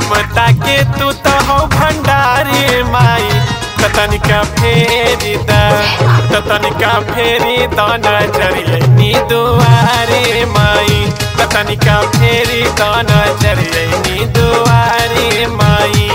ममता के तू तो हो भंडारी माई त तनिका फेरी दा त तनिका फेरी द नजरिए नी दुआरे माई त तनिका फेरी द नजरिए नी दुआरे माई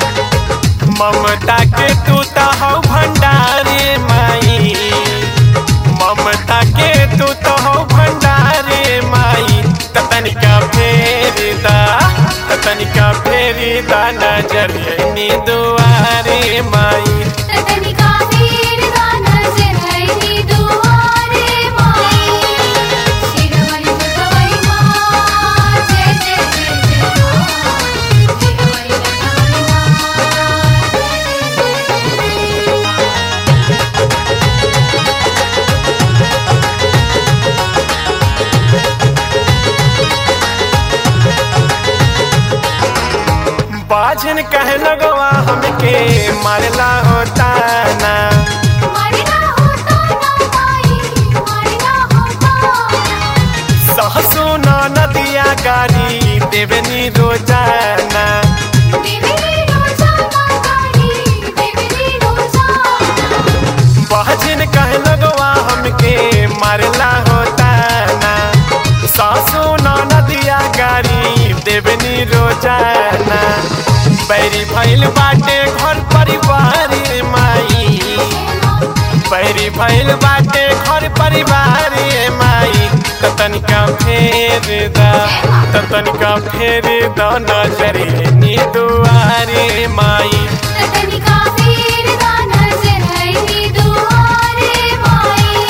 ममता के तू तो हो भंडारी माई ममता के तू तो हो भंडारी माई त तनिका फेरी दा त तनिका फेरी दा नजरिए नी दुआरे माई तनिका फेर दा नजर नी दुआरे माई शिरवली भगवई माँ जय जय जय जय माँ शिरवली भगवई माँ जय जय जय जय बाजन कहे लगवा हमके मारला होता ना मरना होता ना माई मरना होता सहसो न नदिया गारी देवनी रोजाना देवरी रोजाना गाड़ी देवरी रोजाना बाजन कहे लगवा हमके मारला होता ना सहसो न नदिया गारी देवनी रोजाना बैरी भइल बाटे घर परिवार माई पैरी भइल बाटे घर परिवार माई त तनिका फेर दा त तनिका फेर द नजरे नी दुआरे माई तनिका फेर दा नजर नी दुआरे माई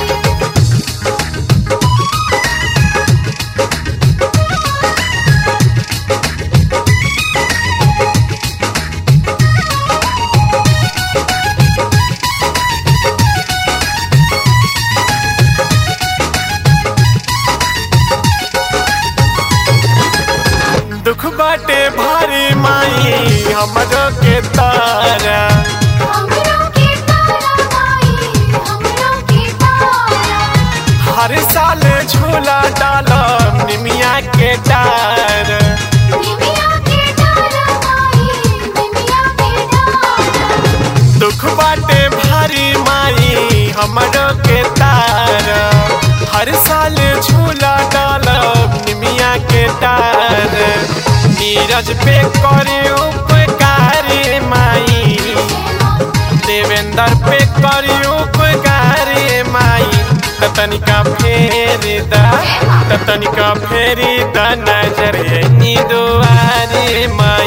दुख बाटे भारी माई हमरो के तारा हमरो के तारा माई हमरो के तारा हर साल झूला डालम निमिया के डार निमिया के तारा माई निमिया के तारा दुख बाटे भारी माई हमरो के तार हर साल झूला डालब निमिया के डार नीरज पे करे उपकार माई देवेंद्र पे करी उपकार माई त तनिका फेर दा त तनिका फेरी दा नजर नी दुआरे माई